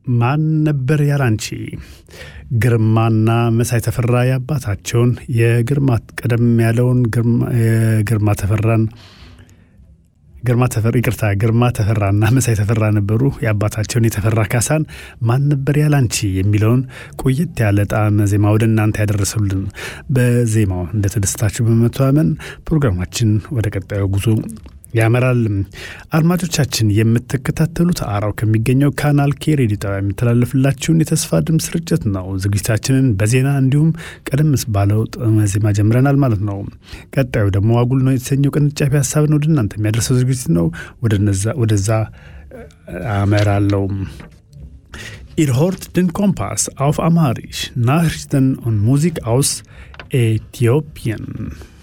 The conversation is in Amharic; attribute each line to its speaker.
Speaker 1: ማን ነበር ያላንቺ ግርማና መሳይ ተፈራ የአባታቸውን የግርማ ቀደም ያለውን ግርማ ተፈራን ግርማ ተፈራ ይቅርታ ግርማ ተፈራና መሳይ ተፈራ ነበሩ። የአባታቸውን የተፈራ ካሳን ማን ነበር ያላንቺ የሚለውን ቆየት ያለ ጣዕመ ዜማ ወደ እናንተ ያደረሰሉን በዜማው እንደተደሰታችሁ በመተማመን ፕሮግራማችን ወደ ቀጣዩ ጉዞ ያመራል። አድማጮቻችን የምትከታተሉት አራው ከሚገኘው ካናል ኬ ሬዲዮ ጣቢያ የሚተላለፍላችሁን የተስፋ ድምፅ ስርጭት ነው። ዝግጅታችንን በዜና እንዲሁም ቀደም ባለው ዜማ ጀምረናል ማለት ነው። ቀጣዩ ደግሞ አጉል ነው የተሰኘው ቅንጫቢ ሀሳብን ወደ እናንተ የሚያደርሰው ዝግጅት ነው። ወደዛ አመራለው። Ihr hört den Kompass auf Amharisch, Nachrichten und Musik aus Äthiopien.